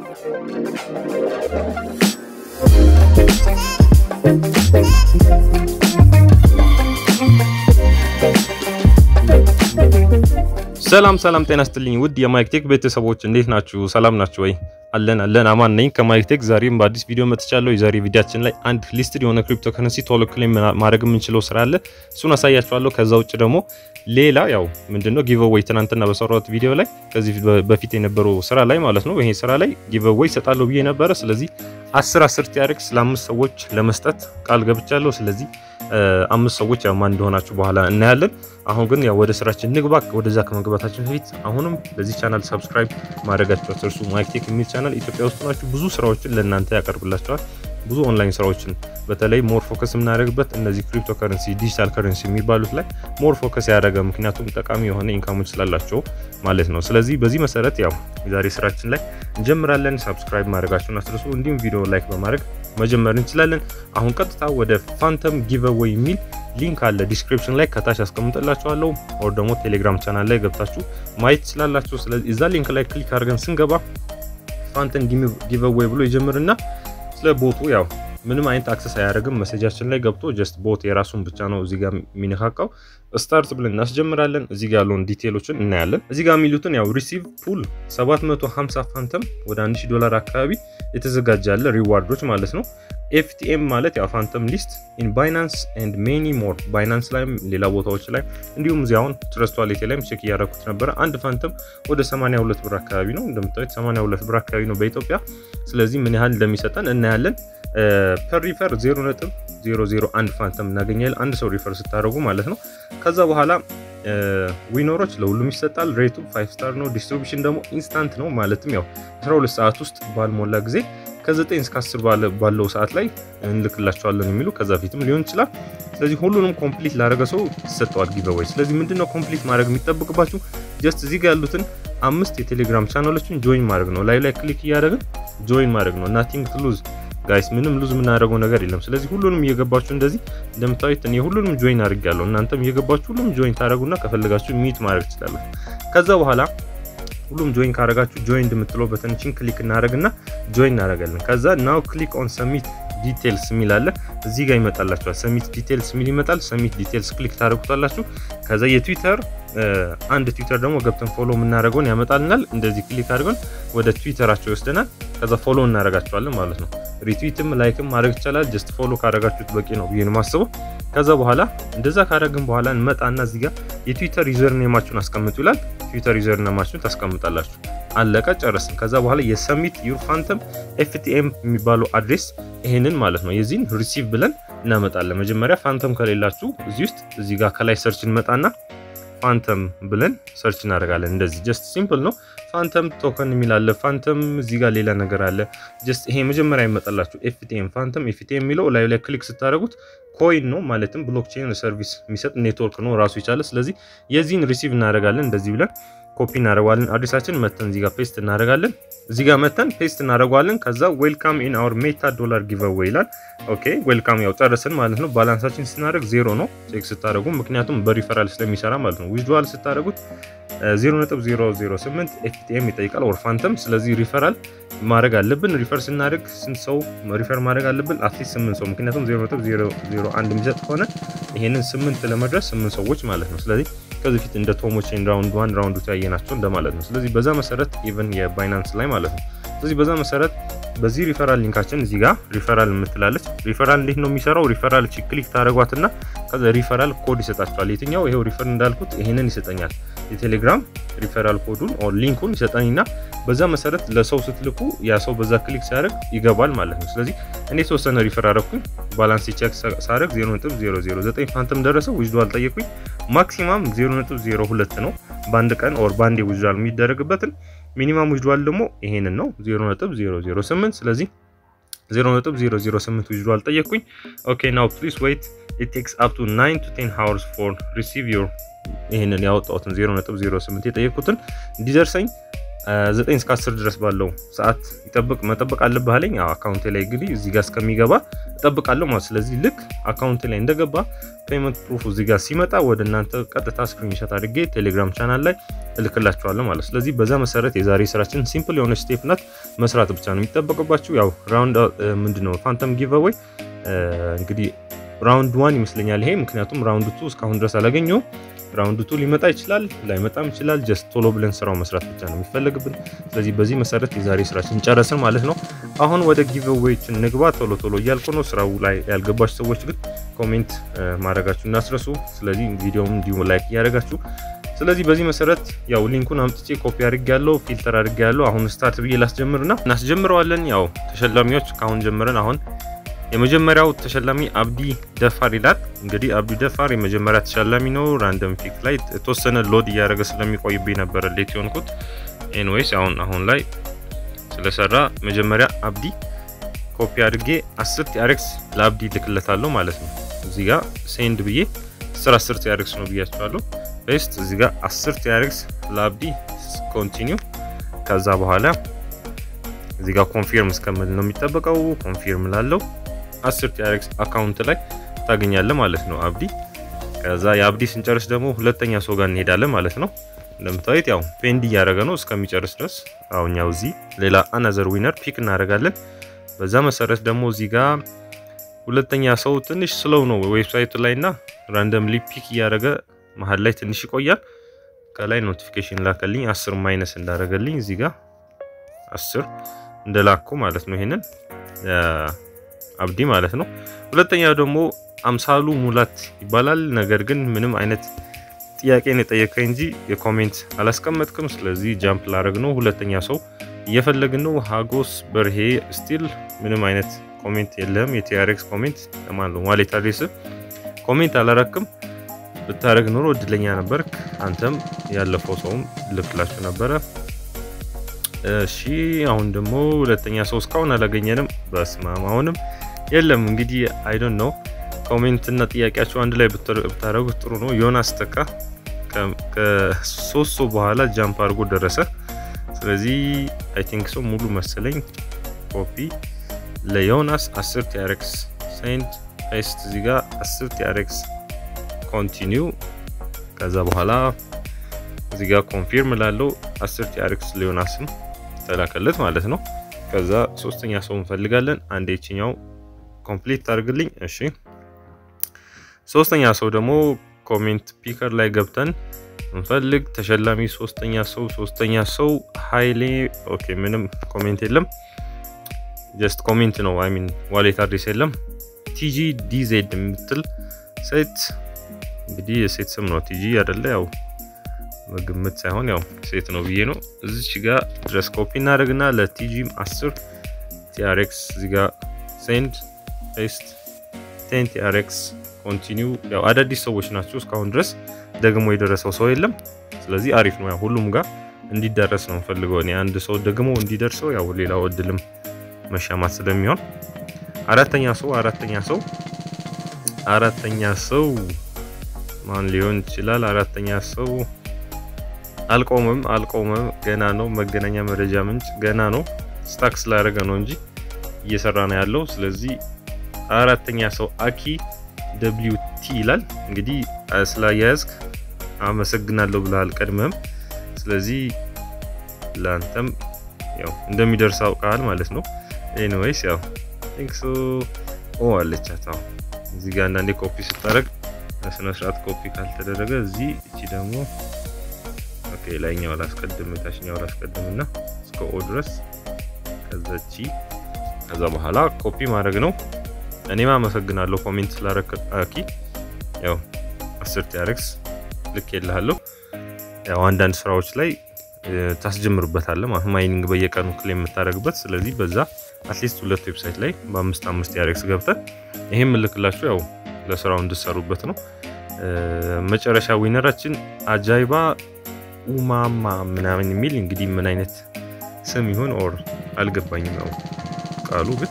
ሰላም ሰላም፣ ጤና ስትልኝ ውድ የማይክቴክ ቤተሰቦች እንዴት ናችሁ? ሰላም ናችሁ ወይ? አለን አለን፣ አማን ነኝ ከማይክቴክ። ዛሬም በአዲስ ቪዲዮ መጥቻለሁ። የዛሬ ቪዲያችን ላይ አንድ ሊስትድ የሆነ ክሪፕቶ ከረንሲ ቶሎ ክሌም ማድረግ የምንችለው ስራ አለ፣ እሱን አሳያችኋለሁ። ከዛ ውጭ ደግሞ ሌላ ያው ምንድነው ጊቨዌይ ትናንትና በሰራሁት ቪዲዮ ላይ ከዚህ በፊት የነበረው ስራ ላይ ማለት ነው። ይሄ ስራ ላይ ጊቨዌይ ይሰጣለሁ ብዬ ነበረ። ስለዚህ አስር አስር ቲያሬክስ ለአምስት ሰዎች ለመስጠት ቃል ገብቻለሁ። ስለዚህ አምስት ሰዎች ያው ማን እንደሆናችሁ በኋላ እናያለን። አሁን ግን ያው ወደ ስራችን ንግባ። ወደዛ ከመግባታችን በፊት አሁንም ለዚህ ቻናል ሰብስክራይብ ማድረጋችሁ አትርሱ። ማይክቴክ የሚል ቻናል ኢትዮጵያ ውስጥ ናችሁ ብዙ ስራዎችን ለእናንተ ያቀርብላቸዋል። ብዙ ኦንላይን ስራዎችን በተለይ ሞር ፎከስ የምናደርግበት እነዚህ ክሪፕቶ ከረንሲ፣ ዲጂታል ከረንሲ የሚባሉት ላይ ሞር ፎከስ ያደረገ ምክንያቱም ጠቃሚ የሆነ ኢንካሞች ስላላቸው ማለት ነው። ስለዚህ በዚህ መሰረት ያው የዛሬ ስራችን ላይ እንጀምራለን። ሰብስክራይብ ማድረጋችሁን አትርሱ። እንዲሁም ቪዲዮ ላይክ በማድረግ መጀመር እንችላለን። አሁን ቀጥታ ወደ ፋንተም ጊቨዌይ የሚል ሊንክ አለ ዲስክሪፕሽን ላይ ከታች አስቀምጥላችኋለሁ። ኦር ደግሞ ቴሌግራም ቻናል ላይ ገብታችሁ ማየት ትችላላችሁ። ስለዚህ እዛ ሊንክ ላይ ክሊክ አድርገን ስንገባ ፋንተም ጊቨዌይ ብሎ ይጀምርና ስለ ቦቱ ያው ምንም አይነት አክሰስ አያደርግም። መሴጃችን ላይ ገብቶ ጀስት ቦት የራሱን ብቻ ነው እዚህ ጋር የሚነካካው። ስታርት ብለን እናስጀምራለን። እዚህ ጋር ያለውን ዲቴሎችን እናያለን። እዚህ ጋር የሚሉትን ያው ሪሲቭ ፑል 750 ፋንተም ወደ 1000 ዶላር አካባቢ የተዘጋጀ ያለ ሪዋርዶች ማለት ነው። ኤፍቲኤም ማለት ያው ፋንተም ሊስት ኢን ባይናንስ ኤንድ ሜኒ ሞር ባይናንስ ላይም ሌላ ቦታዎች ላይ እንዲሁም እዚህ አሁን ትረስት ዋሌቴ ላይም ቼክ እያደረኩት ነበረ። አንድ ፋንተም ወደ 82 ብር አካባቢ ነው እንደምታዩት 82 ብር አካባቢ ነው በኢትዮጵያ። ስለዚህ ምን ያህል እንደሚሰጠን እናያለን። ፐር ሪፈር 0.001 ፋንተም እናገኛለን አንድ ሰው ሪፈር ስታደርጉ ማለት ነው። ከዛ በኋላ ዊኖሮች ለሁሉም ይሰጣል። ሬቱ 5 ስታር ነው። ዲስትሪቢሽን ደግሞ ኢንስታንት ነው ማለትም ያው 12 ሰዓት ውስጥ ባልሞላ ጊዜ ከ9 እስከ 10 ባለው ሰዓት ላይ እንልክላቸዋለን የሚሉ ከዛ ፊትም ሊሆን ይችላል። ስለዚህ ሁሉንም ኮምፕሊት ላደረገ ሰው ይሰጠዋል ጊቨዌይ። ስለዚህ ምንድነው ኮምፕሊት ማድረግ የሚጠብቅባችሁ ጀስት እዚህ ጋር ያሉትን አምስት የቴሌግራም ቻናሎችን ጆይን ማድረግ ነው። ላይ ላይ ክሊክ እያደረግን ጆይን ማድረግ ነው። ናቲንግ ቱ ሉዝ ጋይስ፣ ምንም ሉዝ የምናደርገው ነገር የለም። ስለዚህ ሁሉንም እየገባችሁ እንደዚህ እንደምታዩት እኔ ሁሉንም ጆይን አድርጌያለሁ። እናንተም እየገባችሁ ሁሉም ጆይን ታደረጉና ከፈለጋችሁ ሚት ማድረግ ትችላላችሁ። ከዛ በኋላ ሁሉም ጆይን ካደረጋችሁ ጆይን እንደምትለው በተንችን ክሊክ እናደረግና ጆይን እናደረጋለን። ከዛ ናው ክሊክ ኦን ሰሚት ዲቴልስ የሚል አለ እዚህ ጋር ይመጣላችኋል። ሰሚት ዲቴልስ የሚል ይመጣል። ሰሚት ዲቴልስ ክሊክ ታደረጉታላችሁ። ከዛ የትዊተር አንድ ትዊተር ደግሞ ገብተን ፎሎ የምናደርገውን ያመጣልናል። እንደዚህ ክሊክ አድርገን ወደ ትዊተራቸው ይወስደናል። ከዛ ፎሎ እናደርጋቸዋለን ማለት ነው። ሪትዊትም ላይክም ማድረግ ይቻላል። ጀስት ፎሎ ካደረጋችሁት በቂ ነው ብዬ ነው የማስበው። ከዛ በኋላ እንደዛ ካደረግን በኋላ እንመጣና እዚህ ጋር የትዊተር ዩዘር ኔማችሁን አስቀምጡ ይላል። ትዊተር ዩዘር ኔማችሁን ታስቀምጣላችሁ። አለቀ፣ ጨረስን። ከዛ በኋላ የሰሚት ዩር ፋንተም ኤፍቲኤም የሚባለው አድሬስ ይሄንን ማለት ነው የዚህን ሪሲቭ ብለን እናመጣለን። መጀመሪያ ፋንተም ከሌላችሁ እዚህ ውስጥ እዚህ ጋር ከላይ ሰርች እንመጣና ፋንተም ብለን ሰርች እናደርጋለን። እንደዚህ ጀስት ሲምፕል ነው። ፋንተም ቶከን የሚላለ ፋንተም እዚህ ጋር ሌላ ነገር አለ። ጀስት ይሄ መጀመሪያ ይመጣላችሁ ኤፍቲኤም ፋንተም ኤፍቲኤም የሚለው ላዩ ላይ ክሊክ ስታደርጉት ኮይን ነው ማለትም ብሎክቼን ሰርቪስ የሚሰጥ ኔትወርክ ነው ራሱ ይቻለ። ስለዚህ የዚህን ሪሲቭ እናደርጋለን እንደዚህ ብለን ኮፒ እናደርገዋለን። አድሬሳችን መተን እዚህ ጋር ፔስት እናደርጋለን። እዚህ ጋር መተን ፔስት እናደርገዋለን። ከዛ ዌልካም ኢን አወር ሜታ ዶላር ጊቨዌይ ይላል። ኦኬ ዌልካም ያው ጨረስን ማለት ነው። ባላንሳችን ስናደርግ ዜሮ ነው ቼክ ስታደርጉ፣ ምክንያቱም በሪፈራል ስለሚሰራ ማለት ነው። ዊዝድዋል ስታደርጉት 0.008 ኤፍቲኤም ይጠይቃል ኦር ፋንተም። ስለዚህ ሪፈራል ማድረግ አለብን። ሪፈር ስናደርግ ስንት ሰው ሪፈር ማድረግ አለብን? አትሊስት 8 ሰው፣ ምክንያቱም 0.001 የሚሰጥ ከሆነ ይሄንን 8 ለመድረስ 8 ሰዎች ማለት ነው። ስለዚህ ከዚህ ፊት እንደ ቶሞቼን ራውንድ ዋን ራውንድ ቱ ያየናቸው እንደማለት ነው። ስለዚህ በዛ መሰረት ኢቨን የባይናንስ ላይ ማለት ነው። ስለዚህ በዛ መሰረት በዚህ ሪፈራል ሊንካችን እዚህ ጋር ሪፈራል የምትላለች ሪፈራል እንዴት ነው የሚሰራው? ሪፈራል ክሊክ ታደረጓትና ከዛ ሪፈራል ኮድ ይሰጣችኋል። የትኛው ይሄው ሪፈር እንዳልኩት ይሄንን ይሰጠኛል። የቴሌግራም ሪፈራል ኮዱን ኦር ሊንኩን ይሰጠኝና በዛ መሰረት ለሰው ስትልኩ ያ ሰው በዛ ክሊክ ሲያደርግ ይገባል ማለት ነው። ስለዚህ እኔ የተወሰነ ሪፈር አደረኩኝ። ባላንስ ቼክ ሳደርግ 0.009 ፋንተም ደረሰው። ዊዝድዋል ጠየቁኝ። ማክሲማም 0.02 ነው በአንድ ቀን ኦር በአንዴ ዊዝድዋል የሚደረግበትን ሚኒማም ዊዝድዋል ደግሞ ይሄንን ነው 0.008 ስለዚህ 0.008 ዊዝድዋል ጠየቅኩኝ። ኦኬ ናው ፕሊዝ ዌይት ኢት ቴክስ አፕ ቱ 9 ቱ 10 ሃወርስ ፎር ሪሲቭ ዮር ይሄንን ያወጣሁትን 0.08 የጠየቅኩትን እንዲደርሰኝ 9 እስከ 10 ድረስ ባለው ሰዓት ይጠብቅ መጠበቅ አለብህ አለኝ። አካውንቴ ላይ እንግዲህ እዚህ ጋር እስከሚገባ እጠብቃለሁ ማለት ስለዚህ ልክ አካውንቴ ላይ እንደገባ ፔመንት ፕሩፍ እዚህ ጋር ሲመጣ ወደ እናንተ ቀጥታ ስክሪንሾት አድርጌ ቴሌግራም ቻናል ላይ እልክላችኋለሁ ማለት ስለዚህ በዛ መሰረት የዛሬ ስራችን ሲምፕል የሆነ ስቴፕ ናት። መስራት ብቻ ነው የሚጠበቅባችሁ። ያው ራውንድ ምንድነው ፋንተም ጊቨዌይ እንግዲህ ራውንድ ዋን ይመስለኛል ይሄ ምክንያቱም ራውንድ ቱ እስካሁን ድረስ አላገኘውም። ራውንድ ቱ ሊመጣ ይችላል ላይመጣም ይችላል። ጀስት ቶሎ ብለን ስራው መስራት ብቻ ነው የሚፈለግብን። ስለዚህ በዚህ መሰረት የዛሬ ስራችን ጨረስን ማለት ነው። አሁን ወደ ጊቭዌዎችን ንግባ። ቶሎ ቶሎ እያልኩ ነው። ስራው ላይ ያልገባችሁ ሰዎች ግን ኮሜንት ማድረጋችሁ እናስረሱ። ስለዚህ ቪዲዮውን እንዲሁ ላይክ እያደረጋችሁ ስለዚህ በዚህ መሰረት ያው ሊንኩን አምጥቼ ኮፒ አድርጌ ያለው ፊልተር አድርጌ ያለው አሁን ስታርት ብዬ ላስጀምርና እናስጀምረዋለን። ያው ተሸላሚዎች ካሁን ጀምረን አሁን የመጀመሪያው ተሸላሚ አብዲ ደፋር ይላል። እንግዲህ አብዲ ደፋር የመጀመሪያ ተሸላሚ ነው። ራንደም ፒክ ላይ የተወሰነ ሎድ እያደረገ ስለሚቆይብኝ ነበረ ሌት የሆንኩት። ኤንዌይስ አሁን አሁን ላይ ስለሰራ መጀመሪያ አብዲ ኮፒ አድርጌ አስር ቲአርክስ ለአብዲ ልክለታለሁ ማለት ነው። እዚህ ጋር ሴንድ ብዬ አስር አስር ቲአርክስ ነው ብያቸዋለሁ። ፔስት እዚህ ጋር አስር ቲአርክስ ለአብዲ ኮንቲኒው ከዛ በኋላ እዚህ ጋር ኮንፊርም እስከምል ነው የሚጠበቀው። ኮንፊርም ላለው አስር ቲአርክስ አካውንት ላይ ታገኛለህ ማለት ነው አብዲ። ከዛ የአብዲ ስንጨርስ ደግሞ ሁለተኛ ሰው ጋር እንሄዳለን ማለት ነው። እንደምታዩት ያው ፔንድ እያደረገ ነው እስከሚጨርስ ድረስ። አሁኛው እዚህ ሌላ አናዘር ዊነር ፒክ እናደርጋለን። በዛ መሰረት ደግሞ እዚህ ጋር ሁለተኛ ሰው ትንሽ ስለው ነው ዌብሳይቱ ላይ እና ራንደምሊ ፒክ እያደረገ መሀል ላይ ትንሽ ይቆያል። ከላይ ኖቲፊኬሽን ላከልኝ አስር ማይነስ እንዳደረገልኝ እዚህ ጋር አስር እንደላኩ ማለት ነው። ይሄንን አብዲ ማለት ነው። ሁለተኛው ደግሞ አምሳሉ ሙላት ይባላል። ነገር ግን ምንም አይነት ጥያቄን የጠየቀኝ እንጂ የኮሜንት አላስቀመጥክም። ስለዚህ ጃምፕ ላረግ ነው። ሁለተኛ ሰው እየፈለግን ነው። ሀጎስ በርሄ ስቲል ምንም አይነት ኮሜንት የለም። የቲአርክስ ኮሜንት ለማን ነው ዋሌት አድሬስ ኮሜንት አላረክም። ብታደረግ ኖሮ እድለኛ ነበርክ። አንተም ያለፈው ሰውም ልክላችሁ ነበረ። እሺ አሁን ደግሞ ሁለተኛ ሰው እስካሁን አላገኘንም። በስማም አሁንም የለም። እንግዲህ አይ ዶንት ኖ ኮሜንት እና ጥያቄያቸው አንድ ላይ ብታደረጉት ጥሩ ነው። ዮናስ ተካ ከሶስት ሰው በኋላ ጃምፕ አድርጎ ደረሰ። ስለዚህ አይ ቲንክ ሰው ሙሉ መሰለኝ። ኮፒ ለዮናስ 10 ቲአርክስ ሴንድ ፔስት እዚህ ጋር 10 ቲአርክስ ኮንቲኒው ከዛ በኋላ እዚህ ጋር ኮንፊርም ላለው 10 ቲአርክስ ለዮናስም ተላከለት ማለት ነው። ከዛ ሶስተኛ ሰው እንፈልጋለን። አንድ የችኛው ኮምፕሊት ታርግልኝ። እሺ ሶስተኛ ሰው ደግሞ ኮሜንት ፒከር ላይ ገብተን እንፈልግ ተሸላሚ ሶስተኛ ሰው ሶስተኛ ሰው ሀይሌ ኦኬ፣ ምንም ኮሜንት የለም። ጀስት ኮሜንት ነው። አይ ሚን ዋሌት አድሬስ የለም። ቲጂ ዲዜድ የምትል ሴት እንግዲህ የሴት ስም ነው። ቲጂ አይደለ ያው በግምት ሳይሆን ያው ሴት ነው ብዬ ነው። እዚች ጋር ድረስ ኮፒ እናደርግና ለቲጂም 10 ቲአርክስ እዚህ ጋር ሴንድ ፔስት ቴን ቲአርክስ ኮንቲኒው። ያው አዳዲስ ሰዎች ናቸው እስካሁን ድረስ ደግሞ የደረሰው ሰው የለም። ስለዚህ አሪፍ ነው። ያው ሁሉም ጋር እንዲደረስ ነው ፈልገው እኔ አንድ ሰው ደግሞ እንዲደርሰው ያው ሌላው እድልም መሻማት ስለሚሆን አራተኛ ሰው አራተኛ ሰው አራተኛ ሰው ማን ሊሆን ይችላል? አራተኛ ሰው አልቆምም አልቆምም ገና ነው። መገናኛ መረጃ ምንጭ ገና ነው። ስታክ ስላደረገ ነው እንጂ እየሰራ ነው ያለው። ስለዚህ አራተኛ ሰው አኪ ደብሊው ቲ ይላል። እንግዲህ ስላያያዝክ አመሰግናለሁ ብለሃል ቀድመም። ስለዚህ ለአንተም ያው እንደሚደርስ አውቃል ማለት ነው። ኤኒዌይስ ያው ቲንክ ሶ ኦ አለቻት። አሁን እዚህ ጋር አንዳንዴ ኮፒ ስታደርግ በስነ ስርዓት ኮፒ ካልተደረገ እዚህ እቺ ደግሞ ኦኬ ላይኛው ላስቀድም ታችኛው ላስቀድም እና እስከ ኦ ድረስ ከዛ እቺ ከዛ በኋላ ኮፒ ማድረግ ነው። እኔም አመሰግናለሁ ኮሜንት ስላደረክ አኪ። ያው አስር ቲአርክስ ልክ የልሃለሁ። ያው አንዳንድ ስራዎች ላይ ታስጀምርበታለህ ማለት ማይኒንግ በየቀኑ ክሌም የምታደርግበት። ስለዚህ በዛ አትሊስት ሁለት ዌብሳይት ላይ በአምስት አምስት ቲአርክስ ገብተህ ይሄም ምልክላችሁ ያው ለስራው እንድሰሩበት ነው። መጨረሻ ዊነራችን አጃይባ ኡማማ ምናምን የሚል እንግዲህ ምን አይነት ስም ይሁን ኦር አልገባኝም። ያው ቃሉ ግን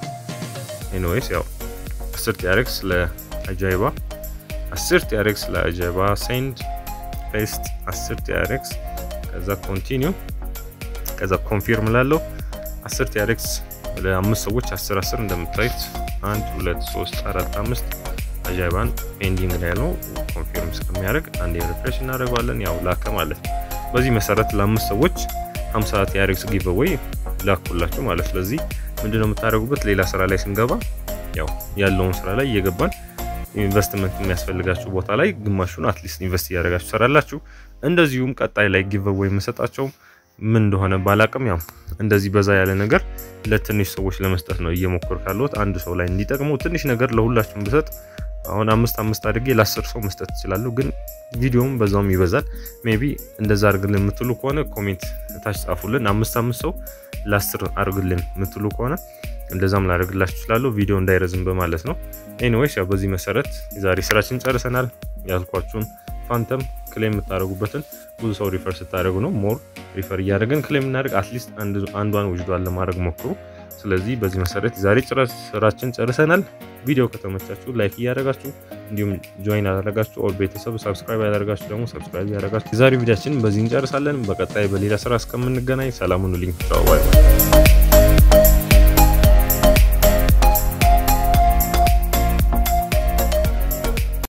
ኤኒዌይስ ያው አስር ቲአርክስ ለአጃይባ አስር ቲአርክስ ለአጃይባ ሴንድ ፔስት አስር ቲአርክስ ከዛ ኮንቲኒው ከዛ ኮንፊርም ላለው 10 ቲያሬክስ ለአምስት ሰዎች 10 10 እንደምታዩት 1 2 3 4 5 አጃይባን ፔንዲንግ ላይ ነው። ኮንፊርም እስከሚያደርግ አንድ ሪፍሬሽ እናደርገዋለን። ያው ላከ ማለት ነው። በዚህ መሰረት ለአምስት ሰዎች 50 ቲያሬክስ ጊቭዌይ ላኩላችሁ ማለት ስለዚህ ምንድነው የምታደርጉበት ሌላ ስራ ላይ ስንገባ ያው ያለውን ስራ ላይ እየገባን ኢንቨስትመንት የሚያስፈልጋችሁ ቦታ ላይ ግማሹን አትሊስት ኢንቨስት እያደረጋችሁ ሰራላችሁ። እንደዚሁም ቀጣይ ላይ ጊቭዌይ የምሰጣቸው ምን እንደሆነ ባላቅም ያው እንደዚህ በዛ ያለ ነገር ለትንሽ ሰዎች ለመስጠት ነው እየሞከር ካለሁት አንድ ሰው ላይ እንዲጠቅመው ትንሽ ነገር ለሁላችሁም ብሰጥ አሁን አምስት አምስት አድርጌ ለአስር ሰው መስጠት እችላለሁ፣ ግን ቪዲዮም በዛውም ይበዛል። ሜቢ እንደዛ አድርግልን የምትሉ ከሆነ ኮሜንት ታች ጻፉልን። አምስት አምስት ሰው ለአስር አድርግልን የምትሉ ከሆነ እንደዛም ላደርግላችሁ እችላለሁ፣ ቪዲዮ እንዳይረዝም በማለት ነው። ኤኒዌይስ ያው በዚህ መሰረት የዛሬ ስራችን ጨርሰናል። ያልኳችሁን ፋንተም ክሌም የምታደርጉበትን ብዙ ሰው ሪፈር ስታደርጉ ነው ሞር ሪፈር እያደረግን ክሌም እናደርግ። አትሊስት አንዷን ውጅዷን ለማድረግ ሞክሩ። ስለዚህ በዚህ መሰረት የዛሬ ስራችን ጨርሰናል። ቪዲዮ ከተመቻችሁ ላይክ እያደረጋችሁ እንዲሁም ጆይን ያደረጋችሁ ኦል ቤተሰብ ሰብስክራይብ ያደረጋችሁ ደግሞ ሰብስክራይብ ያደረጋችሁ የዛሬ ቪዲዮችን በዚህ እንጨርሳለን። በቀጣይ በሌላ ስራ እስከምንገናኝ ሰላም ሁኑልኝ። ቻው ባይ